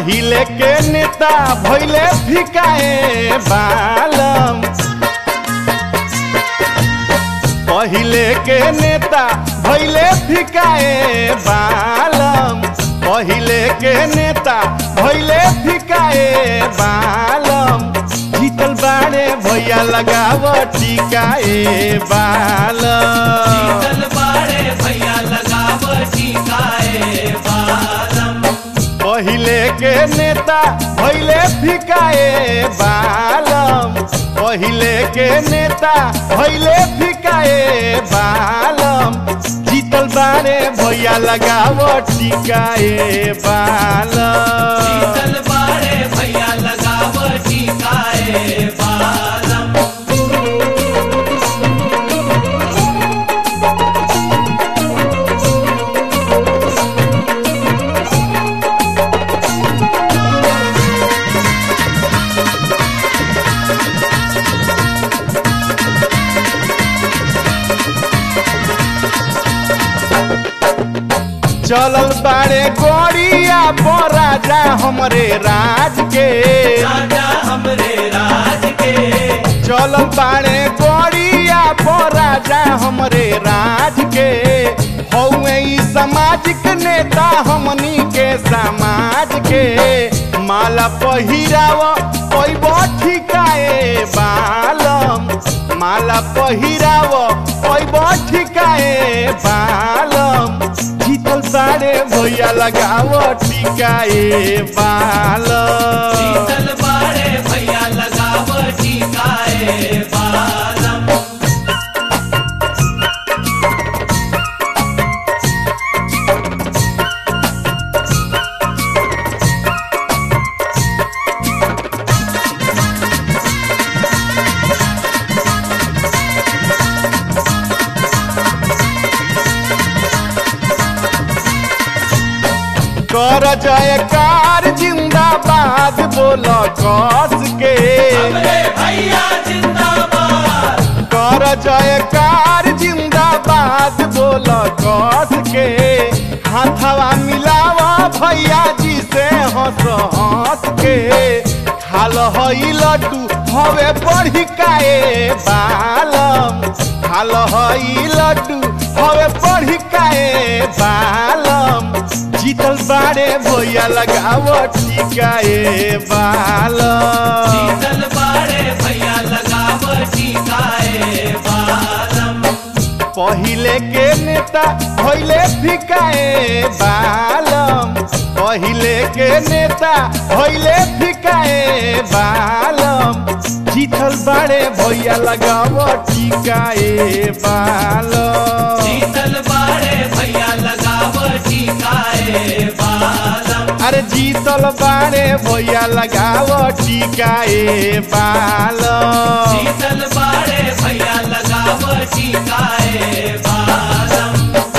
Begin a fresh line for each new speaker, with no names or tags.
पहिले के नेता भैले फिकाए बालम पहिले के नेता भैले फिकाए बालम पहिले के नेता भैले फिकाए बालम जीतल बाड़े भैया लगाव टिकाए बालम
चल बाड़े भैया लगाव टीकाए बालम
पहिले के नेता भैले फिकाए बालम पहिले के नेता भैले फिकाए बालम जीतल बारे भैया लगाव टिकाए बालम
चल बाड़े भैया लगाव टीकाए बालम
चलल बारे गोरिया पर राजा हमरे राज के
राजा हमरे राज के
चलल बारे गोरिया पर राजा हमरे राज के हौवे ई सामाजिक नेता हमनी के समाज के माला पहिराव पैब ठिकाए बालम माला पहिराव पैब ठिकाए बालम जीतल सारे भैया लगाव टिकाए बालम
चल बाड़े भैया लगाव टीकाए बालम
कर जयकार जिंदाबाद बोल कस के
हमरे भैया जिंदाबाद
कर जयकार जिंदाबाद बोल कस के हाथवा मिलावा भैया जी से हंस हंस के खाल हई लड्डू हवे बढ़ी काए बालम खाल हई लड्डू हवे बढ़ी काए बालम जीतल बारे भैया लगाव टिकाए बालम
चल बाड़े भैया लगाव टीकाए बालम
पहिले के नेता भैले फिकाए बालम पहिले के नेता भैले फिकाए बालम जीतल बारे भैया लगाव टिकाए बालम
चल बाड़े भैया लगाव टीकाए बालम
अरे जीतल बारे भैया लगाव टिकाए बालम
चल बाड़े भैया लगाव टीकाए बालम